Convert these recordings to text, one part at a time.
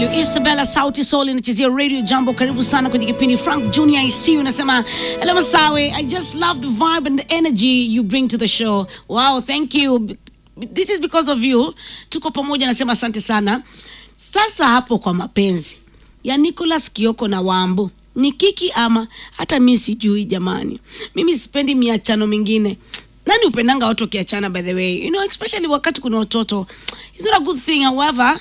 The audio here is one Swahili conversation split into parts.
value. Isabella Sauti Sol inachezea Radio Jambo. Karibu sana kwenye kipindi. Frank Junior IC unasema hello Masawe, I just love the vibe and the energy you bring to the show. Wow, thank you. This is because of you. Tuko pamoja, nasema asante sana. Sasa hapo kwa mapenzi ya Nicholas Kioko na Wambu ni kiki ama hata mi sijui jamani. Mimi sipendi miachano mingine. Nani upendanga watu wakiachana by the way? You know, especially wakati kuna watoto. It's not a good thing. However,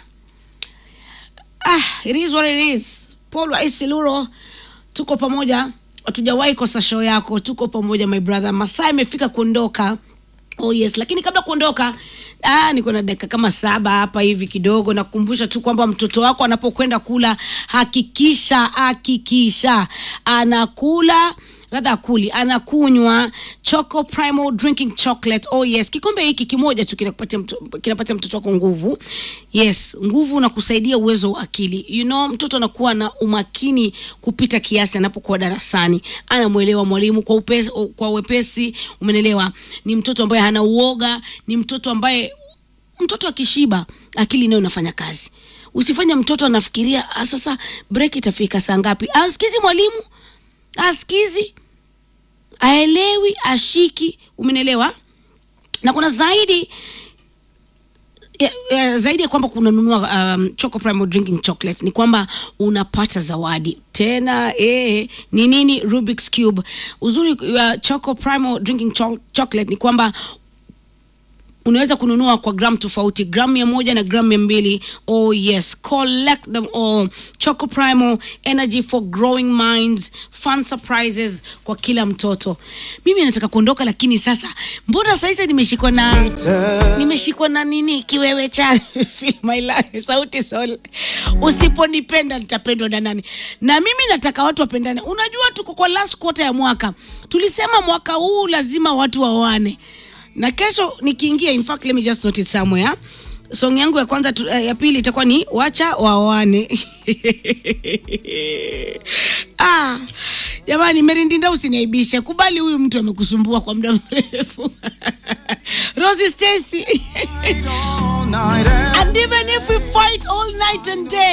ah, it is what it is. Paul wa Isiluro, tuko pamoja, hatujawahi kosa show yako. Tuko pamoja my brother. Masaa imefika kuondoka. Oh yes, lakini kabla kuondoka, ah, niko na dakika kama saba hapa hivi kidogo. Nakukumbusha tu kwamba mtoto wako anapokwenda kula, hakikisha hakikisha anakula radha akuli anakunywa Choco Primal Drinking Chocolate. Oh yes, kikombe hiki kimoja tu kinakupatia mto, kinapatia mtoto wako nguvu. Yes, nguvu na kusaidia uwezo wa akili. You know, mtoto anakuwa na umakini kupita kiasi anapokuwa darasani, anamwelewa mwalimu kwa upesi, kwa wepesi. Umenelewa? Ni mtoto ambaye hana uoga, ni mtoto ambaye mtoto akishiba akili nayo inafanya kazi. Usifanye mtoto anafikiria "Ah, sasa break itafika saa ngapi, asikizi mwalimu, asikizi, aelewi, ashiki. Umenelewa? Na kuna zaidi ya, ya, zaidi ya kwamba kunanunua um, Choco Primal Drinking Chocolate ni kwamba unapata zawadi tena. Eh, ni nini? Rubik's Cube. Uzuri wa Choco Primal Drinking Cho Chocolate ni kwamba unaweza kununua kwa gram tofauti gram mia moja na gram mia mbili oh yes collect them all choco primal energy for growing minds fun surprises kwa kila mtoto mimi nataka kuondoka lakini sasa mbona saizi nimeshikwa na nimeshikwa na nini kiwewe cha Feel my life sauti sol usiponipenda nitapendwa na nani na mimi nataka watu wapendane unajua tuko kwa last quarter ya mwaka tulisema mwaka huu lazima watu waoane na kesho nikiingia in fact let me just note it somewhere song yangu ya kwanza tu, uh, ya pili itakuwa ni wacha waoane ah, jamani merindinda usiniaibishe kubali huyu mtu amekusumbua kwa muda mrefu Rosie Stacy and even if we fight all night and day